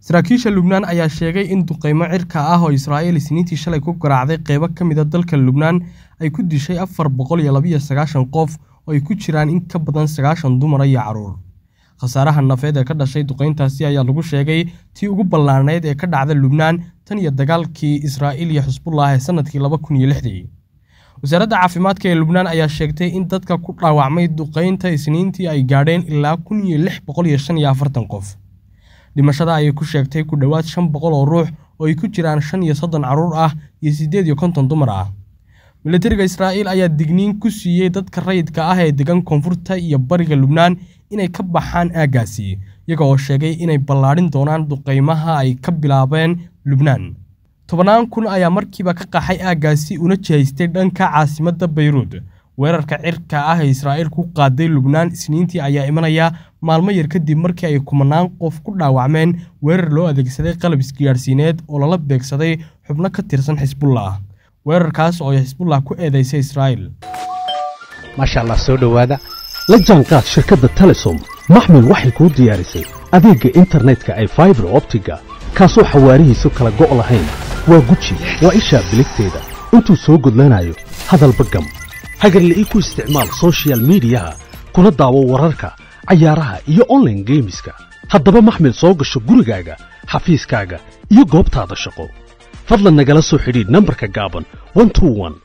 saraakiisha lubnaan ayaa sheegay in duqeymo cirka ah oo israa'iil isniintii shalay ku garaacday qeybo ka mid a dalka lubnaan ay ku dishay afar boqol iyo labiyo sagaashan qof oo ay ku jiraan in ka badan sagaashan dumara iyo carruur khasaaraha nafeed ee ka dhashay duqeyntaasi ayaa lagu sheegay tii ugu ballaanayd ee ka dhacda lubnaan tan iyo dagaalkii israa'iil iyo xisbullah ee sannadkii laba kun iyo lixdii wasaaradda caafimaadka ee lubnaan ayaa sheegtay in dadka ku dhaawacmay duqeynta isniintii ay gaadheen ilaa kun iyo lix boqol iyo shan iyo afartan qof dhimashada ayay ku sheegtay ku dhowaad shan boqol oo ruux oo ay ku jiraan shan iyo soddon carruur ah iyo siddeed iyo konton dumar ah militariga israa'iil ayaa digniin ku siiyey dadka rayidka ah ee degan koonfurta iyo bariga lubnaan inay ka baxaan aaggaasi iyaga oo sheegay inay ballaadhin doonaan duqeymaha ay ka bilaabeen lubnaan tobannaan kun ayaa markiiba ka qaxay aaggaasi una jihaystay dhanka caasimadda bayruud weerarka cirka ah ee israa'iil ku qaaday lubnaan isniintii ayaa imanaya maalmo yar kadib markii ay kumanaan qof ku dhaawacmeen weerar loo adeegsaday qalab isgaadhsiineed oo lala beegsaday xubno ka tirsan xisbullah weerarkaas oo ay xisbullah ku eedaysay israa'iil maasha allah soo dhowaada la jaanqaad shirkadda telesom maxmil waxay kuu diyaarisay adeegga internetka ay faibar optiga kaasoo xawaarihiisu kala go' lahayn waa guji waa ishaa biligteeda intuu soo gudlanayo hadalba gam hagarle ii ku isticmaal soshiyal miidiyaha kuna daawo wararka cayaaraha iyo onlaine geemiska haddaba maxmil soo gasho gurigaaga xafiiskaaga iyo goobtaada shaqo fadlan nagala soo xidhiidh nambarka gaaban